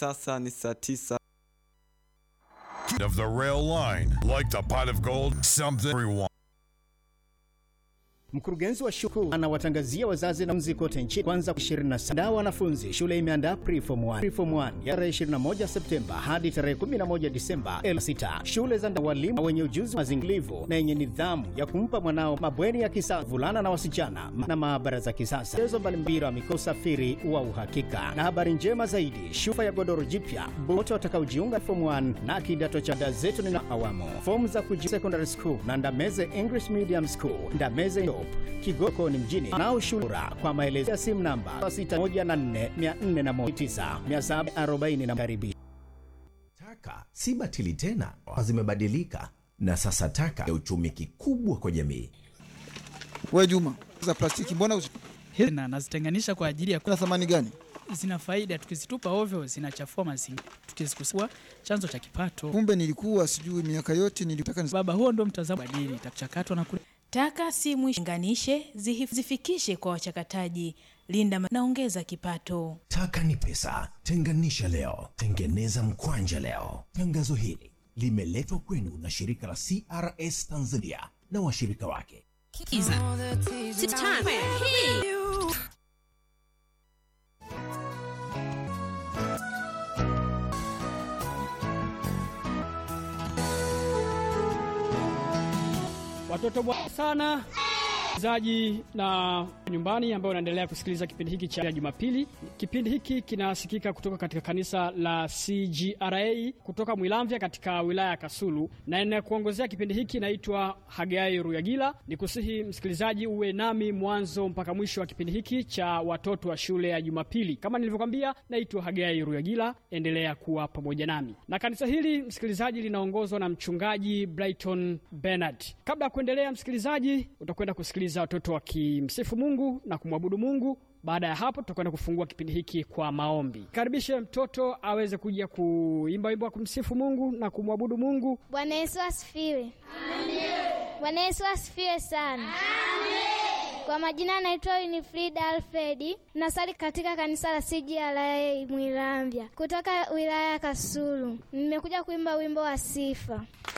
sasa ni saa tisa of the rail line. Like the pot of gold, something everyone. Mkurugenzi wa shule anawatangazia wazazi na mzi kote nchini kwanza 27 wanafunzi. Shule imeandaa preform 1 preform 1 ya tarehe 21 Septemba hadi tarehe 11 Disemba 6. Shule za walimu wenye ujuzi mazingilivu na yenye nidhamu ya kumpa mwanao mabweni ya kisasa vulana na wasichana na maabara za kisasa, chezo mbalimbali wa mikoa, usafiri wa uhakika. Na habari njema zaidi, shufa ya godoro jipya wote watakaojiunga form 1 na kidato cha dada zetu ni na awamu. Fomu za kujiunga secondary school na Ndameze English Medium School, Ndameze Top, Kigoko ni mjini nao shule bora. Kwa maelezo ya simu namba 6144019740 na karibi. Taka si batili tena, zimebadilika na sasa taka ya uchumi kikubwa kwa jamii. We Juma, za plastiki mbona usi- na nazitenganisha kwa ajili ya kuna thamani gani? zina faida, tukizitupa ovyo zinachafua mazingira, tukizikusua chanzo cha kipato. Kumbe nilikuwa sijui, miaka yote nilitaka nis- Baba, huo ndio mtazamo badili, itachakatwa na kule Taka si mwisho, unganishe, zihif- zifikishe kwa wachakataji, linda ma- na ongeza kipato. Taka ni pesa, tenganisha leo, tengeneza mkwanja leo. Tangazo hili limeletwa kwenu na shirika la CRS Tanzania na washirika wake. Watoto bwana sana zaji na nyumbani ambao unaendelea kusikiliza kipindi hiki cha Jumapili. Kipindi hiki kinasikika kutoka katika kanisa la CGRA kutoka Mwilamvya katika wilaya ya Kasulu, na inayekuongozea kipindi hiki naitwa Hagai Ruyagila. Ni kusihi msikilizaji uwe nami mwanzo mpaka mwisho wa kipindi hiki cha watoto wa shule ya Jumapili. Kama nilivyokwambia, naitwa Hagai Ruyagila, endelea kuwa pamoja nami. Na kanisa hili msikilizaji, linaongozwa na mchungaji Brighton Bernard. Kabla ya kuendelea, msikilizaji, utakwenda kusikiliza watoto wakimsifu Mungu na kumwabudu Mungu. Baada ya hapo, tutakwenda kufungua kipindi hiki kwa maombi. Karibishe mtoto aweze kuja kuimba wimbo wa kumsifu Mungu na kumwabudu Mungu. Bwana Yesu asifiwe. Bwana Yesu asifiwe sana. Kwa majina anaitwa Winifrida Alfredi, nasali katika kanisa la CGRA Mwilamvya kutoka wilaya ya Kasulu. Nimekuja kuimba wimbo wa sifa.